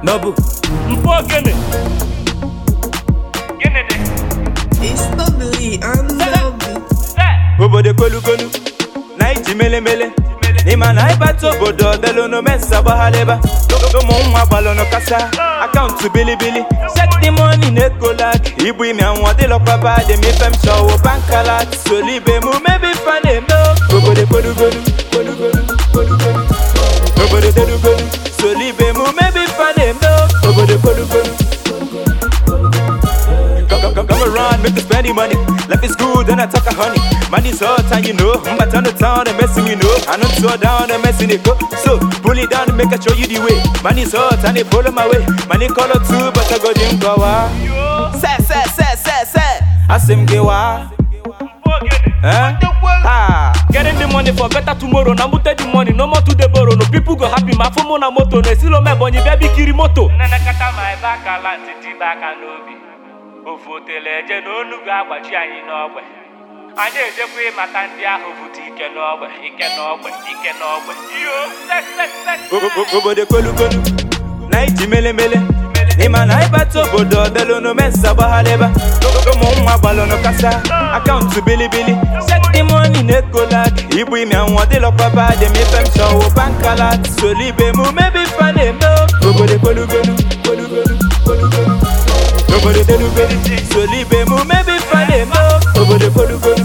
Nobu. mpụ ogene gịnị dị It's ugly and lovely. obodo kolukolu na iji melemele ịma na ịbata obodo ọdelụnụ mensa gbagharịba ụmụ nwa gbalụnụ kasa akaụntụ bilibili sekti moni na-ekolag ibu ime anwụ dịlọkwaba dị m ife m chọwụ bankalat solibe mụ mebi fa na-eme obodo kolugolu kolugolu kolugolu obodo delugolu solibe mụ mebi fa na-eme obodo kolugolu Come, come, come, come around, make us spend the money. Life is good and I talk a honey. Money's hot and you know. I'm back on the town and messing you know. I don't slow down and messing it go. So pull it down and make I show you the way. Money's hot and they follow my way. Money color too, but I go dim go Say, say, say, say, say. I sim get wa. mpụ ogene Eh? Ah. getting the money for better tomorrow na mbute the money no more to the borrow no people go happy ma afụ mụ na moto na esilo m ebonyi bịa bikiri moto nnenekata ma ebe aka la ntị tibe aka n'obi ofu otele eje na onu ga-agbaji anyị n'ọgbe anyị ejekwa ịmata ndị ahụ bute ike n'ọgbe ike n'ọgbe ike n'ọgbe iyo set set set O- o- obodo kolukolu na iji melemele ịma na ịbata obodo ọdelụnụ mensa gbagharịba ụmụ nwa gbalụnụ kasa akaụntụ bilibili sekti moni na-ekolag ibu ime anwụ dịlọkwaba dị m ife m chọwụ bankalat solibe mụ mebi fa na-eme obodo kolugolu kolugolu kolugolu obodo delugolu solibe mụ mebi fa na-eme obodo kolugolu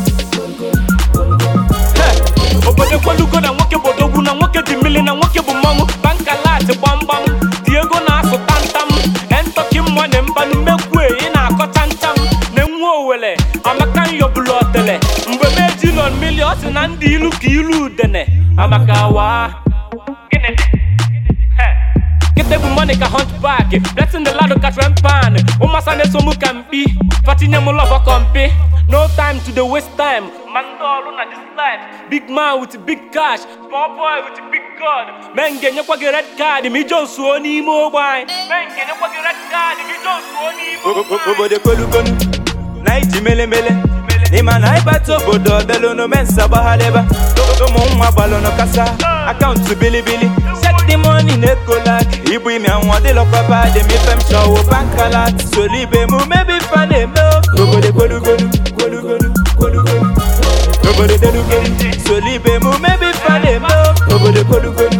Hey! obodo kwelugo na nwoke bụ odogwu na nwoke dị mmiri na nwoke bụ mmọnwụ bankalat gbamgbam dị ego na-asụ tantam entọki mmụọ mbanụ mmekwu ị na-akọcha ntam na nwa owele amaka nyọbụlụ ọtele mgbe m ejilọn mili ọ sị na ndị ilu ka ilu udene amaka wa gịnị dị? Hey! Kete bụ money ka hunchback Blessing the lado ka trempan Ụmasa na-eso mụ ka mkpi Fatinye mụ lọbọ kọmpi No time to the waste time Ma ndị ọrụ na this life Big man with big cash Small boy with big God Men ga-enyekwa gị red card Ma ije nsuo n'ime ogbe anyị Men ga-enyekwa gị red card Ma ije nsuo n'ime O- ogbe o- anyị obodo kolukolu na iji melemele ịma na ịbata obodo ọdelụnụ mensa gbagharịba ụmụ nwa gbalụnụ kasa akaụntụ bilibili sekti moni na-ekolag ibu ime anwụ dịlọkwaba dị m ife m chọwụ bankalat solibe mụ mebi fa na-eme obodo kolugolu kolugolu kolugolu obodo delugolu solibe mụ mebi fa na-eme obodo kolugolu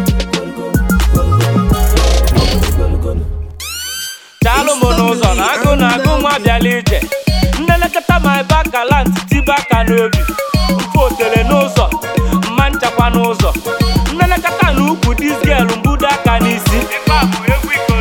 daalụ m n'ụzọ na agụ na agụ nwa bịala ije nnelekọta ma ebe akala ntị tibe aka n'obi mfe otere n'ụzọ mma nchakwa n'ụzọ nnelekọta na ukwu disgel mbudo aka n'isi ebe a bụ egwu iko